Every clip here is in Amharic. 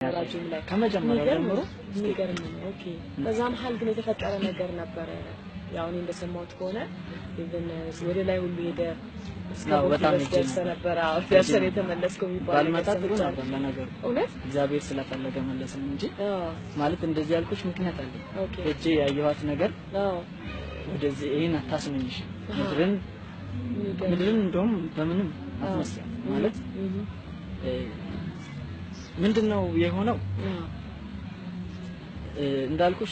ራጁም ላይ ከመጀመሪያው የሚገርም ጀምሮ ነው። የሚገርም ነው። ኦኬ። በዛ መሀል ግን የተፈጠረ ነገር ነበረ። ያው እኔ እንደሰማሁት ከሆነ ኢቭን ወደ ላይ ሁሉ ሄደ እስከ አዎ፣ ሞት በጣም ድረስ ሄጄ ደርሰህ ነበር። ነበረ። አዎ፣ ደርሰህ ነው የተመለስከው የሚባል ባልመጣ ነገር ጥሩ ሰምቻለሁ። ነበር ለነገሩ እውነት? እግዚአብሔር ስለፈለገ መለስን እንጂ አዎ፣ ማለት እንደዚህ ያልኩሽ ምክንያት አለ ኦኬ። ሄጄ ያየኋት ነገር አዎ፣ ወደዚህ ይህን አታስመኝሽ አሃ። ምድርን የሚገርም። ምድርን እንደውም በምንም አትመስያት ማለት እህ፣ እ፣ ምንድን ነው የሆነው አዎ፣ እ፣ እንዳልኩሽ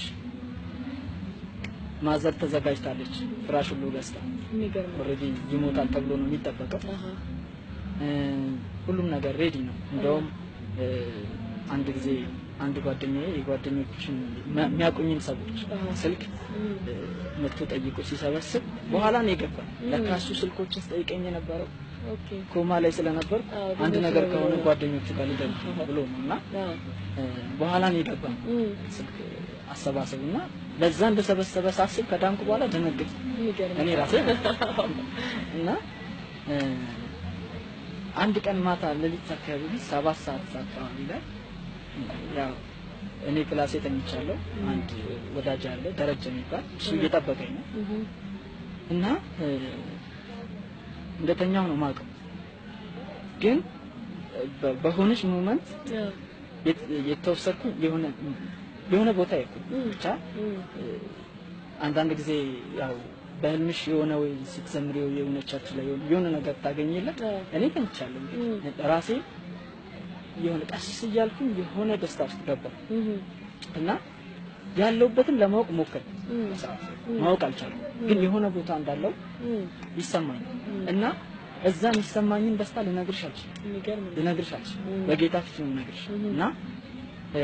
ማዘር ተዘጋጅታለች ፍራሽ ሁሉ ገዝታ የሚገርም ነው። ኦልሬዲ ይሞታል ተብሎ ነው የሚጠበቀው አሃ፣ እ፣ ሁሉም ነገር ሬዲ ነው እንደውም እ፣ አንድ ጊዜ አንድ ጓደኛዬ የጓደኞችን የሚያውቁኝን ሰዎች አሃ። ስልክ እም፣ እ፣ መጥቶ ጠይቆ ሲሰበስብ በኋላ ነው የገባኝ ለካ እሱ ስልኮችን ስጠይቀኝ የነበረው ኦኬ። ኮማ ላይ ስለነበር አዎ፣ አንድ ድንገት ነገር ነው ከሆነ ብሎ ነው። ጓደኞቹ ጋር ልደውል ብሎ ነው እና አዎ፣ እ፣ በኋላ ነው የገባኝ እም፣ ስልክ አሰባሰብ እና ለዛ እንደሰበሰበ ሳስብ ከዳንኩ በኋላ ደነግጥ የሚገርም እኔ ነው። ራሴ እና እ፣ አንድ ቀን ማታ ሌሊት አካባቢ ሰባት ሰዓት አካባቢ ላይ ያው እኔ ክላሴ ተኝቻለሁ። አንድ ወዳጅ አለ ደረጀ የሚባል እሱ እየጠበቀኝ ነው እህ፣ እና እ፣ እንደተኛው ነው ማውቀው ግን በ- በሆነች ሞመንት አዎ፣ የት- የተወሰድኩ የሆነ የሆነ ቦታ የኩ እም፣ ብቻ እም፣ እ፣ አንዳንድ ጊዜ ያው በህልምሽ የሆነ ወይ ስትዘምሪው የሆነ ቸርች ላይ የሆነ- የሆነ ነገር ታገኝለት አዎ። እኔ ተኝቻለሁ እም። ራሴ የሆነ ቀስ እያልኩኝ የሆነ ደስታ ውስጥ ገባሁ እህ፣ እና ያለሁበትን ለማወቅ ሞከርኩ እም፣ በሰዓቱ እም። ማወቅ አልቻልኩም ግን የሆነ ቦታ እንዳለው እም፣ ይሰማኛል እም። እና እዛ የሚሰማኝን ደስታ ልነግርሽ አልችልም የሚገርም ነው። ልነግርሽ አልችልም እም። በጌታ ፊት ነው ልነግርሽ እም። እና እ፣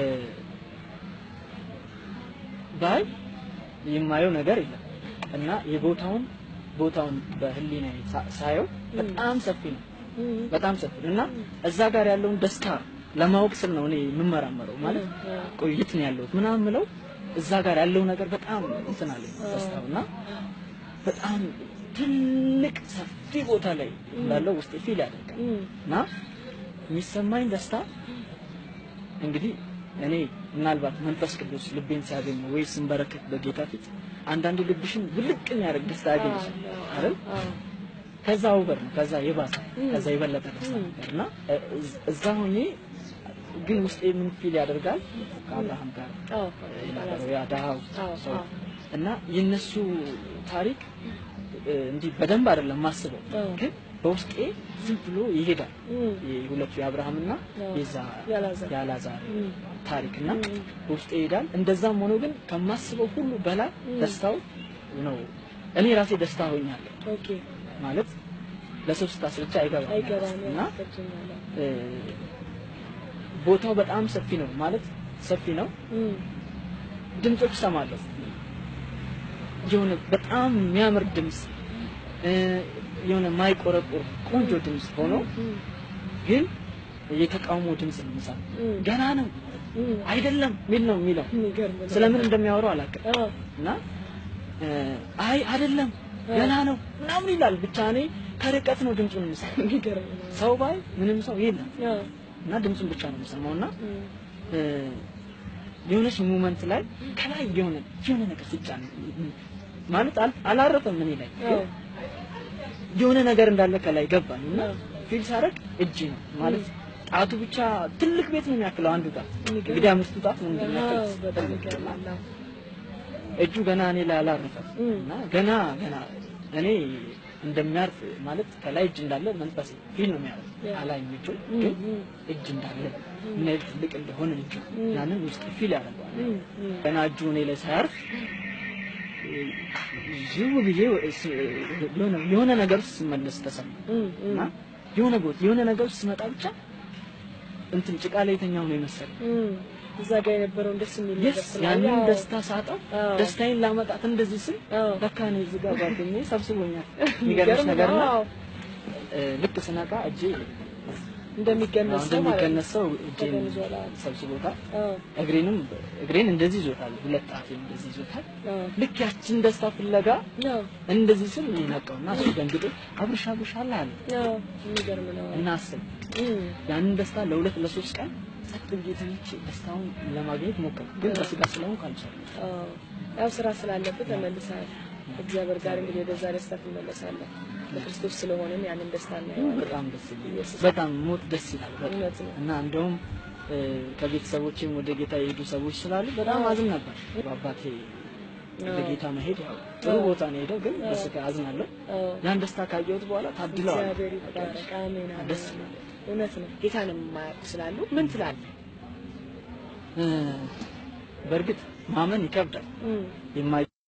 ባይ የማየው ነገር የለም እና የቦታውን ቦታውን በህሊና ሳየው በጣም ሰፊ ነው እም፣ በጣም ሰፊ ነው እና እዛ ጋር ያለውን ደስታ ለማወቅ ስል ነው እኔ የምመራመረው ማለት አዎ፣ ቆይት ነው ያለሁት ምናምን ምለው እዛ ጋር ያለው ነገር በጣም እንትን አለኝ ደስታው እና በጣም ትልቅ ሰፊ ቦታ ላይ እንዳለው ውስጤ ፊል ያደርጋል እም፣ እና የሚሰማኝ ደስታ እንግዲህ እኔ ምናልባት መንፈስ ቅዱስ ልቤን ሲያገኝ ወይ ስንበረከት በጌታ ፊት አንዳንድ ልብሽን ውልቅ የሚያደርግ ደስታ ያገኝሽ አይደል? አዎ፣ ከዛ ውበር ነው፣ ከዛ የባሰ ከዛ የበለጠ ደስታ ም። ነበር እና እ- እዝ- እዛ ሆኜ ግን ውስጤ ምን ፊል ያደርጋል ከአብርሃም ጋር አዎ፣ የነበረው ያ ድሃው አዎ፣ ሰው አዎ። እና የነሱ ታሪክ እ፣ እንዲህ በደንብ አይደለም ማስበው አዎ። ግን በውስጤ ዝም ብሎ ይሄዳል እም፣ የሁለቱ የአብርሃምና አዎ። የዛ የአልዓዛር። የአልዓዛር እም፣ ታሪክና እም፣ በውስጤ ይሄዳል። እንደዛም ሆኖ ግን ከማስበው ሁሉ በላይ እም። ደስታው ነው። እኔ ራሴ ደስታ ሆኛለሁ ኦኬ፣ ማለት ለሰው ስታስረዳ አይገባም አይገባም እና ገብቶኛል። እ፣ ቦታው በጣም ሰፊ ነው ማለት ሰፊ ነው። እም፣ ድምጾች እሰማለሁ። የሆነ በጣም የሚያምር ድምፅ እ፣ የሆነ ማይቆረቆር ቆንጆ ድምፅ ሆኖ እም፣ ግን የተቃውሞ ድምፅ ነው የምሰማው። እም፣ ገና ነው እም፣ አይደለም ሚል ነው የሚለው የሚገርም ነው። ስለምን እንደሚያወሩ አላውቅም። አዎ፣ እና እ፣ አይ አይደለም ገና ነው ምናምን ይላል። ብቻ እኔ ከርቀት ነው ድምፁን የምሰማው። የሚገርም ነው። ሰው ባይ ምንም ሰው የለም አዎ፣ እና ድምፁን ብቻ ነው የምሰማው እና እም፣ እ፣ የሆነች ሙመንት ላይ ከላይ የሆነ የሆነ ነገር ሲጫን ማለት አል- አላረፈም እኔ ላይ አዎ፣ ግን የሆነ ነገር እንዳለ ከላይ ገባኝ እና አዎ። ፊል ሳደርግ እጅ ነው ማለት ጣቱ ብቻ ትልቅ ቤት ነው የሚያክለው አንዱ ጣት የሚገርም። እንግዲህ አምስቱ ጣት ነው አዎ፣ እንደሚያክል በጣም ይገርማል። አዎ። እጁ ገና እኔ ላይ አላረፈም እም። እና ገና ገና እኔ እንደሚያርፍ ማለት ከላይ እጅ እንዳለ መንፈስ ፊል ነው የሚያደርግ ያ። አላይም እጁ እም፣ ግን እም፣ እጅ እንዳለ ምን ያህል ትልቅ እንደሆነ እጁ እም። ያንን ውስጥ ፊል ያደርገዋል እም፣ እም፣ ገና እጁ እኔ ላይ ሳያርፍ ዝም ብዬ ስ- የሆነ የሆነ ነገር ውስጥ ስመለስ ተሰማ እም፣ እም፣ እና የሆነ ቦታ የሆነ ነገር ውስጥ ስመጣ ብቻ እንትን ጭቃ ላይ የተኛው ነው የመሰለኝ እም። እዛ ጋር የነበረውን ደስ የሚል ነገር የስ ስላለ ያንን አዎ፣ ደስታ ሳጣው አዎ። ደስታዬን ላመጣት እንደዚህ ስል አዎ። ለካ እኔ እዚህ ጋር ጓደኛዬ ሰብስቦኛል። የሚገርምሽ የሚገርም ነገር ነው። ነው አዎ፣ እ፣ ልክ ስነቃ እጄ እንደሚገነዝ ሰው ማለት ነው። እንደሚቀነስ ሰው እጄን ተገንዟል። አዎ። ሰብስቦታል። አዎ፣ እግሬንም እግሬን እንደዚህ ይዞታል። ሁለት ጣቴን እንደዚህ ይዞታል። አዎ፣ ልክ ያችን ደስታ ፍለጋ አዎ፣ እንደዚህ ስል እኔ ነቃውና እሱ ደንግጦ አብርሽ አብርሽ አለ አለ አዎ፣ የሚገርም ነው። እና አስብ እም፣ ያንን ደስታ ለሁለት ለሶስት ቀን ጸጥ ብዬ ተኝቼ ደስታውን ለማግኘት ሞከርኩ፣ ግን በስጋ ስለሆንኩ አልቻልኩም። አዎ፣ ያው ስራ ስላለብህ ተመልሰሃል። እግዚአብሔር ጋር እንግዲህ ወደዛ ደስታ ትመለሳለህ። በክርስቶስ ስለሆንን ያንን ደስታ እናየዋለን። በጣም ደስ ይላል። ኢየሱስ በጣም ሞት ደስ ይላል። በጣም እውነት ነው። እና እንደውም እ፣ ከቤተሰቦቼም ወደ ጌታ የሄዱ ሰዎች ስላሉ በጣም አዝን ነበር። በአባቴ ወደ ጌታ መሄድ ያው ጥሩ ቦታ ነው ሄደው፣ ግን በስጋ አዝናለሁ። አዎ፣ ያን ደስታ ካየሁት በኋላ ታድለዋል። እግዚአብሔር ይባረክ። አሜን አሜን። ደስ አሜን። እውነት ነው። ጌታን የማያውቁ ስላሉ ምን ትላለህ? እ፣ በእርግጥ ማመን ይከብዳል። እም፣ የማይ